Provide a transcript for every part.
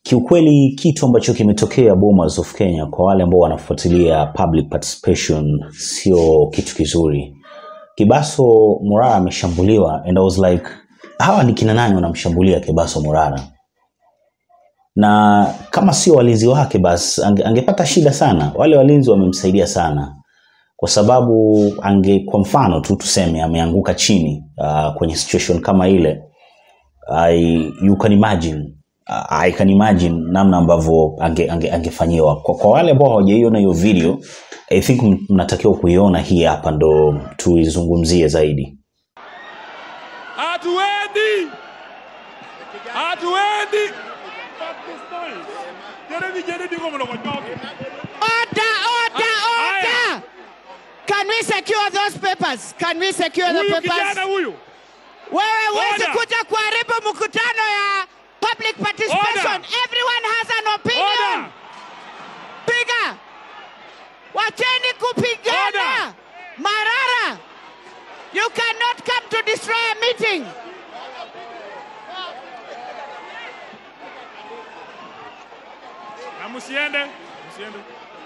Kiukweli kitu ambacho kimetokea Bomas of Kenya kwa wale ambao wanafuatilia public participation sio kitu kizuri. Kibaso Murara ameshambuliwa and I was like hawa ni kina nani wanamshambulia Kibaso Murara? Na kama sio walinzi wake basi ange, angepata shida sana. Wale walinzi wamemsaidia sana kwa sababu ange kwa mfano tu tuseme ameanguka chini uh, kwenye situation kama ile I, you can imagine uh, I can imagine namna ambavyo ange, ange, angefanyiwa kwa, kwa wale ambao hawajaiona hiyo video I think m- mnatakiwa kuiona hii hapa ndo tuizungumzie zaidi Hatuendi, hatuendi. Jeremy, Jeremy, como lo conyoke. Order, order, Aya. order! Can we secure those papers? Can we secure the Huyu kijana papers? huyu Wewe huwezi Order. kuja kuharibu mkutano ya public participation. Order. Everyone has an opinion. Order. Piga. Wacheni kupigana. Order. Marara, you cannot come to destroy a meeting. na msiende, msiende.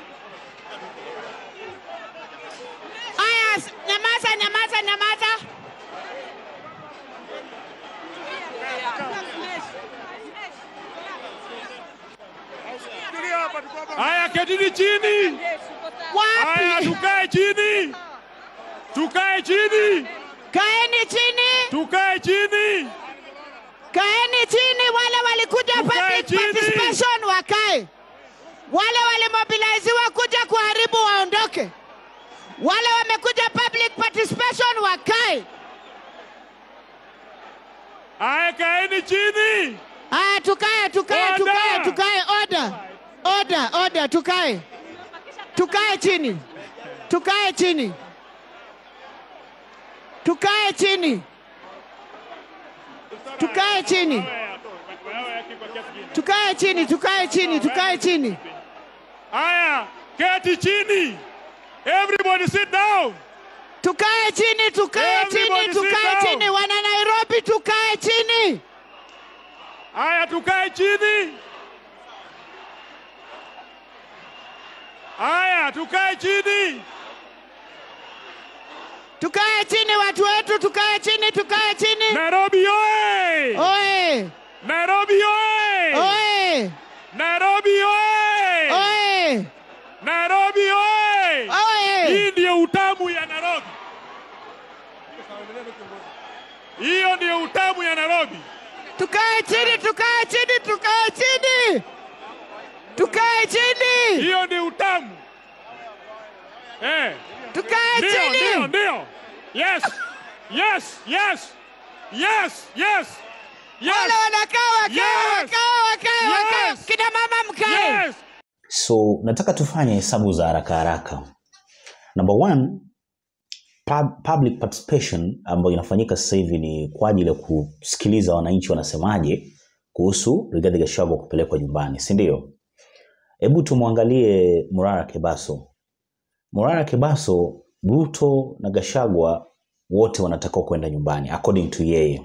Aya, s- nyamaza, nyamaza, nyamaza. Haya, ketini chini. Haya, Wapi? tukae chini, tukae chini, Kaeni chini. tukae chini. Kaeni chini, wale walikuja Tukae public chini. participation wakae. Wale walimobiliziwa kuja kuharibu waondoke. Wale wamekuja public participation wakae. Haya, kaeni chini. Aya, tukae, tukae, Order. tukae, tukae. Order, order, order, tukae. Tukae chini, tukae chini, tukae chini, tukae chini, tukae chini, tukae chini, tukae chini. Haya, keti chini. Everybody sit down. Tukae chini, tukae Everybody chini, sit tukae down. chini. Wana Nairobi, tukae chini. Haya, tukae chini. Haya, tukae chini. Tukae chini watu wetu, tukae chini, tukae chini. Nairobi oye! Oe, Nairobi oye! oe, Nairobi oye! oe, Nairobi oye! oe. Hii ndio utamu ya Nairobi. Hiyo ndio utamu ya Nairobi. Tukae chini, tukae chini, tukae chini. Tukae chini. Hiyo ndio utamu. Eh, Tukae ndio, ndio, chini. ndio. Yes. Yes, yes. Yes, yes. Wale Yes. wanakaa wakae, Yes. wakae, wakae, wakae. Yes. Kina mama mkae. Yes. so nataka tufanye hesabu za haraka haraka number one pub, public participation ambayo inafanyika sasa hivi ni kwa ajili ya kusikiliza wananchi wanasemaje kuhusu Rigathi Gachagua kupelekwa nyumbani si ndio hebu tumwangalie Murara Kebaso Murara Kebaso Ruto na Gachagua wote wanatakiwa kwenda nyumbani according to yeye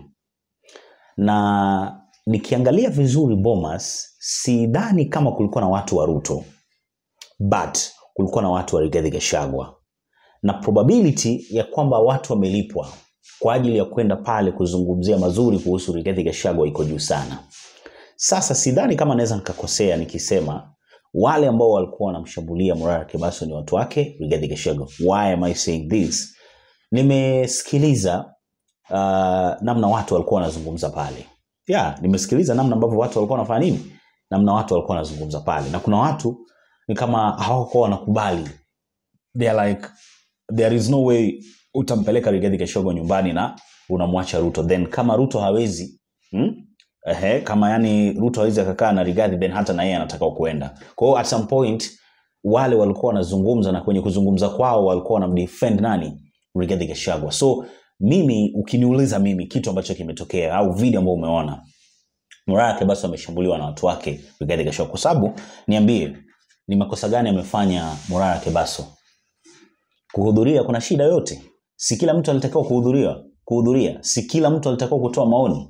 na nikiangalia vizuri Bomas, sidhani kama kulikuwa na watu wa Ruto, but kulikuwa na watu wa Rigathi Gachagua, na probability ya kwamba watu wamelipwa kwa ajili ya kwenda pale kuzungumzia mazuri kuhusu Rigathi Gachagua iko juu sana. Sasa sidhani kama naweza nikakosea nikisema wale ambao walikuwa wanamshambulia Murara Kebaso ni watu wake Rigathi Gachagua. Why am I saying this? Nimesikiliza uh, namna watu walikuwa wanazungumza pale yeah, nimesikiliza namna ambavyo watu walikuwa wanafanya nini namna watu walikuwa wanazungumza pale na kuna watu ni kama hawakuwa wanakubali they are like there is no way utampeleka Rigathi Gachagua nyumbani na unamwacha Ruto then kama Ruto hawezi hmm? Ehe, kama yani Ruto hawezi akakaa na Rigathi then hata na yeye anataka kuenda kwa hiyo at some point wale walikuwa wanazungumza na kwenye kuzungumza kwao walikuwa wanamdefend nani Rigathi Gachagua so mimi ukiniuliza mimi kitu ambacho kimetokea au video ambayo umeona Murara Kebaso ameshambuliwa na watu wake Rigathi Gachagua kwa sababu niambie ni makosa gani amefanya Murara Kebaso kuhudhuria kuna shida yote si kila mtu alitakiwa kuhudhuria kuhudhuria si kila mtu alitakiwa kutoa maoni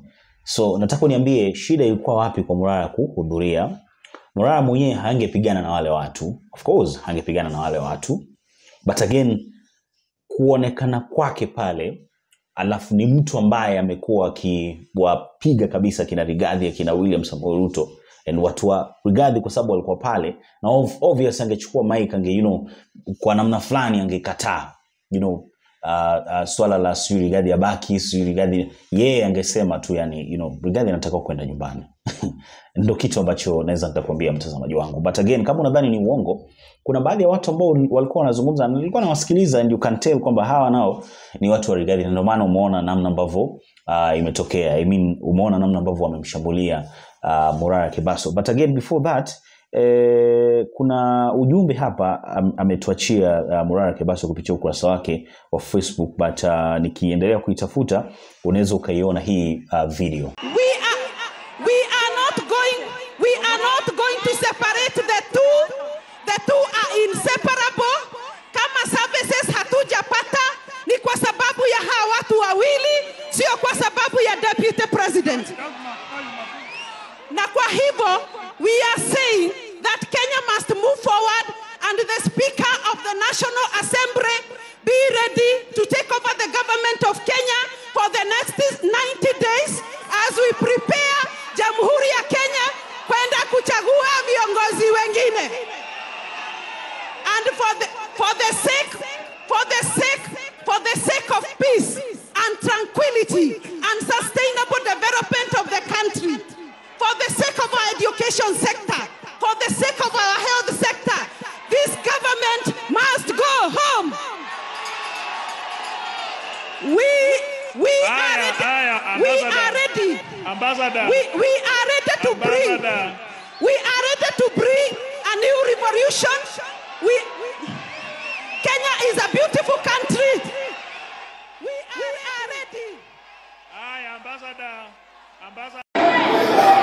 so nataka uniambie shida ilikuwa wapi kwa murara kuhudhuria murara mwenyewe hangepigana na wale watu of course hangepigana na wale watu but again kuonekana kwake pale alafu ni mtu ambaye amekuwa akiwapiga kabisa kina rigadhi akina william samoei ruto and watu wa rigadhi kwa sababu walikuwa pale na ov- obvious angechukua mike ange you know, kwa namna fulani angekataa you know, uh, uh, swala la sijui rigadhi abaki sijui rigadhi yeye angesema tu yani you know, rigadhi anataka kwenda nyumbani ndo kitu ambacho naweza nikakwambia mtazamaji wangu but again kama unadhani ni uongo kuna baadhi ya watu ambao walikuwa wanazungumza na nilikuwa nawasikiliza and you can tell kwamba hawa nao ni watu wa rigadhi na ndio maana umeona namna ambavyo uh, imetokea I mean, umeona namna ambavyo wamemshambulia uh, murara kibaso but again before that Eh, kuna ujumbe hapa am, ametuachia uh, Murara Kebaso kupitia ukurasa wake wa Facebook but uh, nikiendelea kuitafuta unaweza ukaiona hii uh, video. We are, we are not going, we are not going to separate the two. The two are inseparable. Kama services hatujapata ni kwa sababu ya hawa watu wawili, sio kwa sababu ya deputy president. Na kwa hivyo we are saying that Kenya must move forward and the speaker of the National Assembly be ready to take over the government of Kenya for the next 90 days as we prepare Jamhuri ya Kenya kwenda kuchagua viongozi wengine. And for the, for the sake for the sake for the sake of peace and tranquility and sustainable development of the country, for the sake of our education sector, for the sake of our health sector, this government must go home. We we are Haya, ready. haya, We ambassador. are ready. Ambassador. We, we are ready to bring. Ambassador. We are ready to bring a new revolution. We, Kenya is a beautiful country. We are, are ready. Haya, ambassador. Ambassador.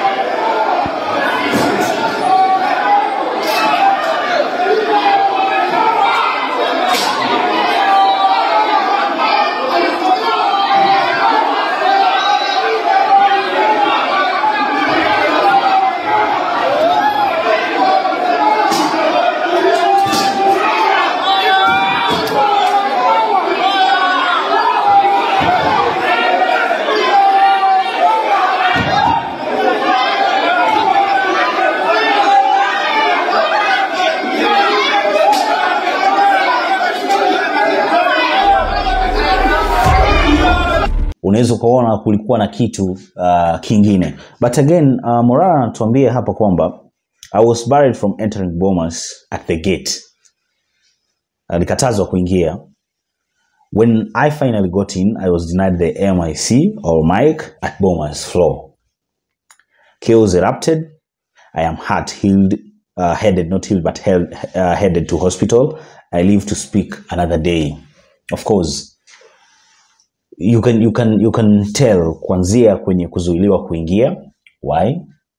unaweza ukaona kulikuwa na kitu uh, kingine but again uh, morara anatuambia hapa kwamba i was barred from entering bomas at the gate alikatazwa kuingia when i finally got in i was denied the mic or mic at bomas floor chaos erupted i am hurt healed uh, headed not healed but held, uh, headed to hospital i live to speak another day of course you can you can you can tell kuanzia kwenye kuzuiliwa kuingia why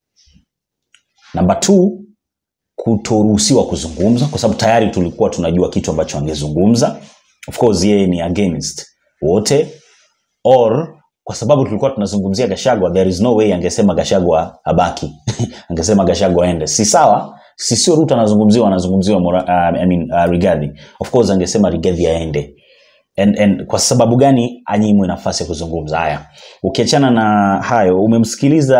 number two kutoruhusiwa kuzungumza kwa sababu tayari tulikuwa tunajua kitu ambacho angezungumza of course yeye ni against wote or kwa sababu tulikuwa tunazungumzia gashagwa there is no way angesema gashagwa abaki angesema gashagwa aende si sawa si sio ruto anazungumziwa anazungumziwa Mora- uh, I mean, uh, rigadhi of course angesema rigadhi aende and, and kwa sababu gani anyimwe nafasi ya kuzungumza haya ukiachana na hayo umemsikiliza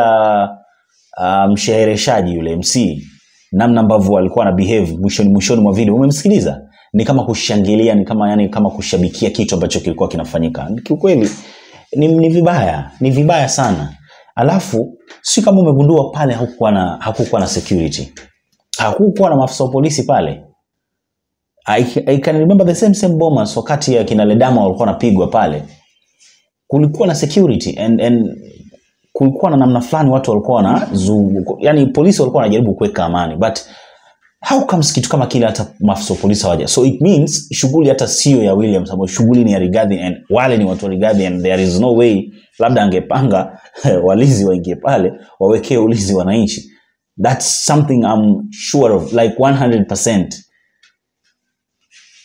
uh, mshereheshaji yule mc namna ambavyo alikuwa na behave mwishoni mwishoni mwa video umemsikiliza ni kama kushangilia ni kama yani kama kushabikia kitu ambacho kilikuwa kinafanyika kiukweli ni, ni vibaya ni vibaya sana alafu si kama umegundua pale hakukuwa na hakukuwa na security hakukuwa na maafisa wa polisi pale I, I can remember the same same bombers wakati ya kina Ledama walikuwa wanapigwa pale, kulikuwa na security and, and kulikuwa na namna fulani watu walikuwa wana yani polisi walikuwa wanajaribu kuweka amani but how comes kitu kama kile hata maafisa wa polisi hawaja so it means shughuli hata sio ya William Samoei shughuli ni ya Rigathi and wale ni watu wa Rigathi and there is no way labda angepanga walizi waingie pale wawekee ulinzi wananchi that's something I'm sure of like 100%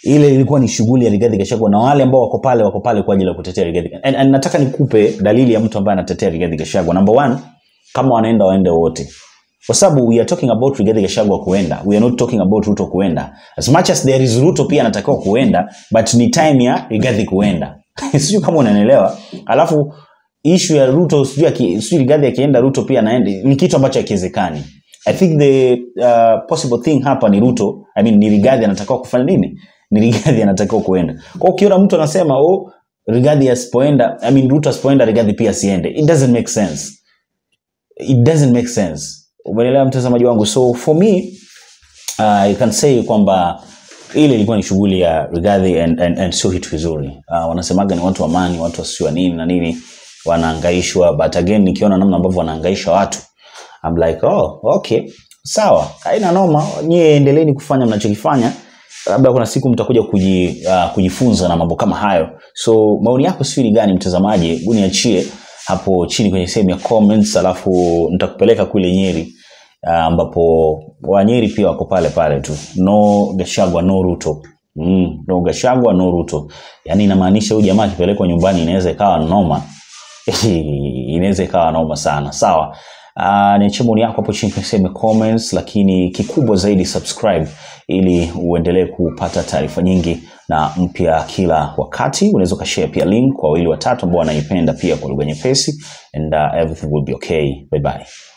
ile ilikuwa ni shughuli ya Rigathi Gachagua na wale ambao wako pale wako pale kwa ajili ya kutetea Rigathi and, and nataka nikupe dalili ya mtu ambaye anatetea Rigathi Gachagua number one kama wanaenda waende wote kwa sababu we are talking about Rigathi Gachagua kuenda we are not talking about Ruto kuenda as much as there is Ruto pia anatakiwa kuenda but ni time ya Rigathi kuenda sijui kama unanielewa alafu issue ya Ruto sijui aki- sijui Rigathi akienda Ruto pia anaenda ni kitu ambacho hakiwezekani I think the uh, possible thing hapa ni Ruto I mean ni Rigathi anatakiwa kufanya nini ni Rigathi anatakiwa kuenda kwa ukiona mtu anasema oh Rigathi asipoenda I mean Ruto asipoenda Rigathi pia asiende it doesn't make sense it doesn't make sense umeelewa mtazamaji wangu so for me uh, I can say kwamba ile ilikuwa ni shughuli ya Rigathi and, and, and sio kitu kizuri uh, wanasemaga ni watu wa amani watu wasio nini na nini wanaangaishwa but again nikiona namna ambavyo wanaangaisha watu I'm like oh okay sawa haina noma nyie endeleeni kufanya mnachokifanya labda kuna siku mtakuja kuji, uh, kujifunza na mambo kama hayo so maoni yako sio ni gani mtazamaji hebu niachie hapo chini kwenye sehemu ya comments alafu nitakupeleka kule nyeri ah, ambapo wanyeri pia wako pale pale tu no gashagwa no ruto mm, no gashagwa no ruto yaani inamaanisha huyu jamaa akipelekwa nyumbani inaweza ikawa noma inaweza ikawa noma sana sawa Uh, niachie maoni yako hapo chini kwenye sehemu ya comments lakini kikubwa zaidi subscribe ili uendelee kupata taarifa nyingi na mpya kila wakati unaweza ukashare pia link kwa wawili watatu ambao wanaipenda pia kwa lugha nyepesi and uh, everything will be okay bye bye